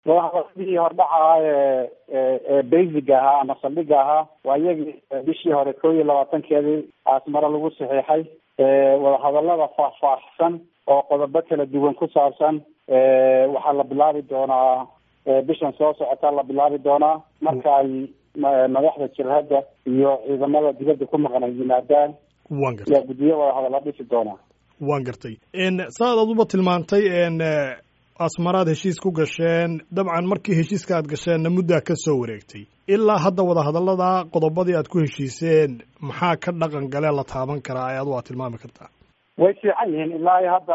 wadahadaladii hordhaca ahaa ee ee basiga ahaa ama saldhiga ahaa waa iyagii bishii hore kow iyo labaatankeedii aasmare lagu saxiixay wadahadalada faahfaahsan oo qodobo kala duwan ku saabsan waxaa la bilaabi doonaa bishan soo socota la bilaabi doonaa marka ay madaxda jabhadda iyo ciidamada dibadda ku maqan ay yimaadaan wan gartay yaa guddiyo wadahadalla dhisi doonaa waan gartay saad aduba tilmaantay asmaraad heshiis ku gasheen dabcan markii heshiiska aad gasheenna muddaa ka soo wareegtay ilaa hadda wadahadallada qodobadii aad ku heshiiseen maxaa ka dhaqan galee la taaban karaa ee adu aad tilmaami kartaa way fiican yihiin ilaa iyo hadda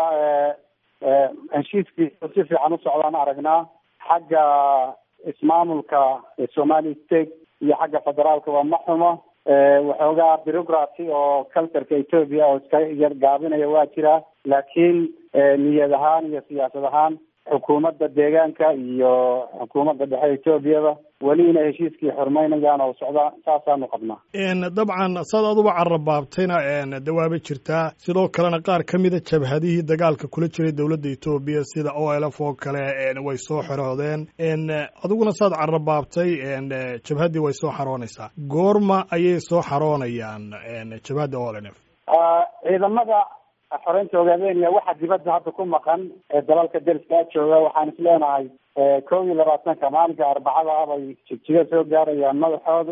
heshiiskii si fiican u socdaan aragnaa xagga ismaamulka somali state iyo xagga federaalka waa ma xumo waxoogaa bureaucraty oo culturka ethoopia oo iska yar gaabinaya waa jiraa laakiin niyad ahaan iyo siyaasad ahaan xukuumadda deegaanka iyo xukuumadda dhexe etoobiyada weli inay heshiiskii xurmaynayaan oo socdaan saasaanu qabnaa dabcan saad aduba carabaabtayna dawaaba jirtaa sidoo kalena qaar ka mida jabhadihii dagaalka kula jiray dowladda etoobiya sida o l f oo kale way soo xoroodeen adiguna saad carabaabtay jabhaddii way soo xaroonaysaa goorma ayay soo xaroonayaan jabhadda o l f ciidamada xoreynta ogaadeenaya waxaa dibadda hadda ku maqan ee dalalka deriska jooga waxaan is leenahay kow iyo labaatanka maalinka arbacada ah bay jigjiga soo gaarayaan madaxoodu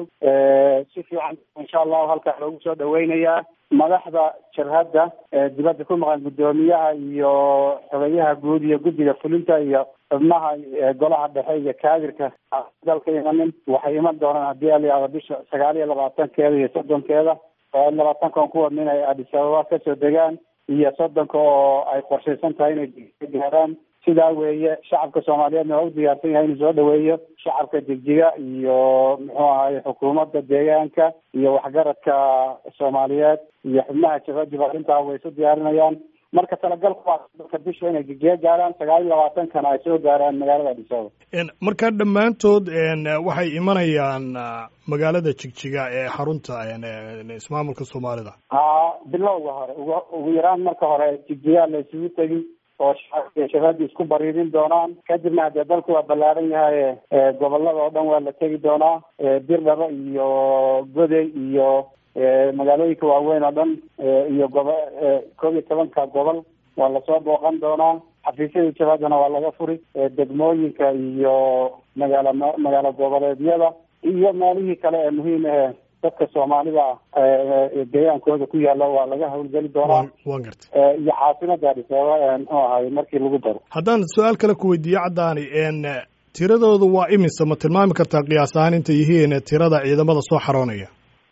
si fiican insha allahu halkaa loogu soo dhaweynayaa madaxda jabhadda dibadda ku maqan guddoomiyaha iyo xogeyaha guud iyo guddiga fulinta iyo xubnaha golaha dhexe iyo kaadirka dalka imanin waxay iman doonaan haddii aliyaada bisha sagaal iyo labaatankeeda iyo soddonkeeda labaatankan ku wadna inay adis ababa kasoo degaan iyo soddonka oo ay qorshaysan tahay inay gaaraan sidaa weeye shacabka soomaaliyeedna waa u diyaarsan yahay inuu soo dhaweeyo shacabka jigjiga iyo muxuu ahaye xukuumadda deegaanka iyo waxgaradka soomaaliyeed iyo xubnaha jabadiba arrintaa way isu diyaarinayaan marka talagalku waa dalka bisha inay jigjiga gaaraan sagaal iyo labaatankana ay soo gaaraan magaalada adisababa marka dhammaantood waxay imanayaan magaalada jigjiga ee xarunta ismaamulka soomaalida ha bilowga hore ugu ugu yaraan marka hore jigjiga la isugu tegi oo shacabka shabaabdi isku bariirin doonaan kadibna haddee dalku waa ballaaran yahay gobolada oo dhan waa la tegi doonaa birdhabo iyo goday iyo magaalooyinka waaweyn oo dhan iyo gobo koob iyo tobanka gobol waa lasoo booqan doonaa xafiisyada jabaadana waa laga furi degmooyinka iyo magaala magaalo goboleedyada iyo meelihii kale ee muhiim ahe dadka soomaalida deegaankooda ku yaala waa laga hawlgeli doonaa waan gartay iyo caasimada adis ababa muxuu ahay markii lagu daro haddaan su-aal kale ku weydiiyo caddaani tiradoodu waa imise ma tilmaami kartaa qiyaas ahaan intay yihiin tirada ciidamada soo xaroonaya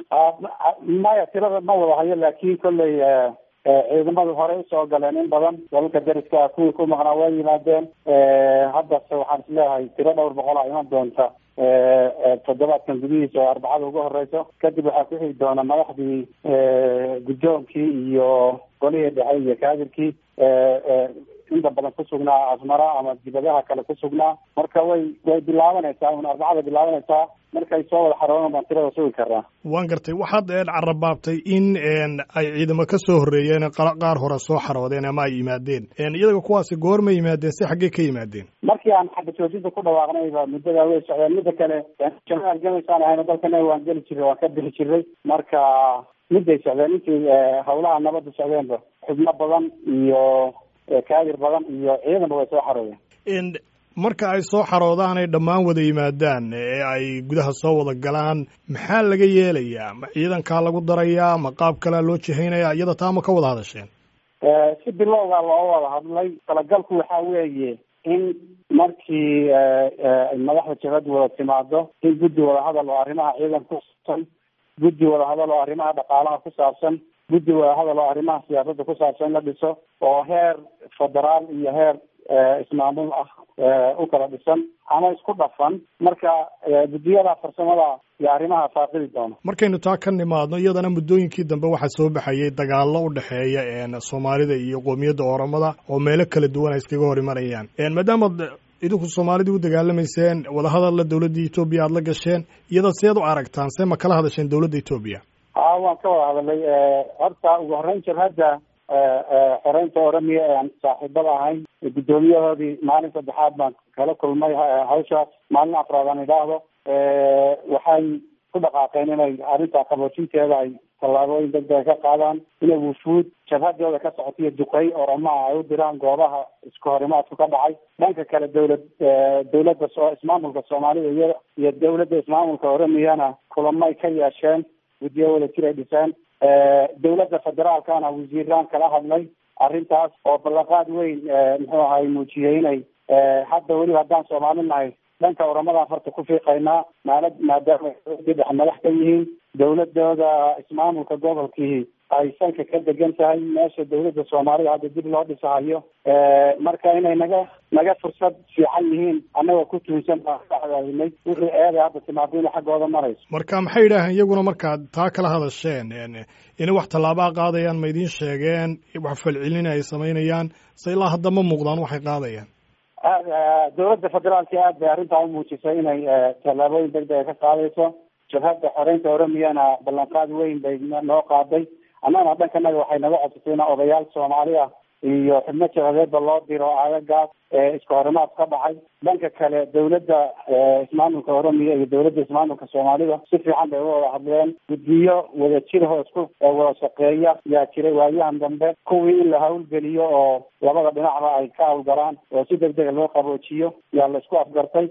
maya tirada ma wada hayo laakiin kolley ciidamadu horey usoo galeen in badan dalalka deriska kuwii ku maqnaa waa yimaadeen haddase waxaan isleeyahay tiro dhowr boqol a iman doonta toddobaadkan gudihiisa oo arbacada ugu horeyso kadib waxaa ku xigi doona madaxdii guddoonkii iyo golihii dhexe iyo kaadirkii inta badan ku sugnaa asmara ama dibadaha kale ku sugnaa marka way way bilaabanaysaa un arbacada bilaabanaysaa markay soo wada xaroonan baan tirada sugi karnaa waan gartay waxaad carabaabtay in ay ciidamo ka soo horreeyeen qaar hore soo xaroodeen ama ay yimaadeen iyaga kuwaasi goorma yimaadeen si xaggee ka yimaadeen markii aan xagga joojinta ku dhawaaqnayba muddadaa way socdeen midda kale jamaal gamaysaan ahayno dalkana waan geli jirray waan ka bixi jirray marka midday socdeen intii hawlaha nabadda socdeenba xubno badan iyo kaadir badan iyo ciidanba way soo xaroodeen marka ay soo xaroodaan ay dhammaan wada yimaadaan ee ay gudaha soo wada galaan maxaa laga yeelayaa ma ciidankaa lagu darayaa ma qaab kalea loo jihaynaya iyada taa ma ka wada hadasheen si bilowgaa loo wada hadlay talagalku waxaa weeye in markii madaxda jabhadda wada timaado in guddi wadahadal oo arrimaha ciidanka ku saabsan guddi wadahadal oo arrimaha dhaqaalaha ku saabsan guddi wadahadal oo arrimaha siyaasadda ku saabsan in la dhiso oo heer federaal iyo heer ismaamul ah u kala dhisan ama isku dhafan marka guddiyada farsamada iyo arrimaha faaqidi doona markaynu taa ka nimaadno iyadana muddooyinkii dambe waxaa soo baxayay dagaallo u dhexeeya soomaalida iyo qoomiyadda oromada oo meelo kala duwan ay iskaga hor imanayaan maadaamaad idinku soomaalidii u dagaalamayseen wadahadalla dowladda etoobiya aada la gasheen iyada seed u aragtaan see ma kala hadasheen dowladda etoobiya a waan ka wada hadalay horta ugu horreyn jabhadda xoreynta oramiya ee aan saaxiibada ahayn guddoomiyahoodii maalin saddexaad baan kala kulmay hawshaas maalin afraad aan idhaahdo waxay ku dhaqaaqeen inay arrintaa qaboojinteeda ay tallaabooyin degdega ka qaadaan inay wufuud jabhadooda ka socotiyo duqey oramaha ay u diraan goobaha isku horimaadku ka dhacay dhanka kale dawlad dawladda so ismaamulka soomaalida iyo iyo dawladda ismaamulka oramiyana kulamay ka yeesheen guddiyo wada jir ay dhiseen dawladda federaalkana wasiiraan kala hadlay arrintaas oo ballanqaad weyn muxuu ahay muujiyey inay hadda weliba haddaan soomaali nahay dhanka oramadan farta ku fiiqaynaa maala maadaama dowladii dhex madax ka yihiin dawladooda ismaamulka gobolkii ay sanka ka degan tahay meesha dawladda soomaalida hadda dib loo dhisahayo marka inay naga naga fursad fiican yihiin annagoo ku tuhunsan baan ka cadaadinay wixii eeday hadda timaado inay xaggooda marayso marka maxay yidhaaheen iyaguna markaad taa kala hadasheen inay wax tallaabaa qaadayaan ma idiin sheegeen wax falcelin ay samaynayaan se ilaa hadda ma muuqdaan waxay qaadayaan dawladda federaalka aad bay arrintaa umuujisay inay tallaabooyin degdega ka qaadayso jabhadda xoreynta oramiyana ballanqaad weyn bay noo qaaday annagana dhankanaga waxay naga codsatay ina odayaal soomaali ah iyo xubno jabhadeedba loo diro aagagaas isku horimaad ka dhacay dhanka kale dawladda ismaamulka oramiya iyo dawladda ismaamulka soomaalida si fiican bay uga wada hadleen guddiyo wada jirho isku wada shaqeeya yaa jiray waayahan dambe kuwii in la hawlgeliyo oo labada dhinacba ay ka hawlgalaan oo si deg dega loo qaboojiyo yaa la isku afgartay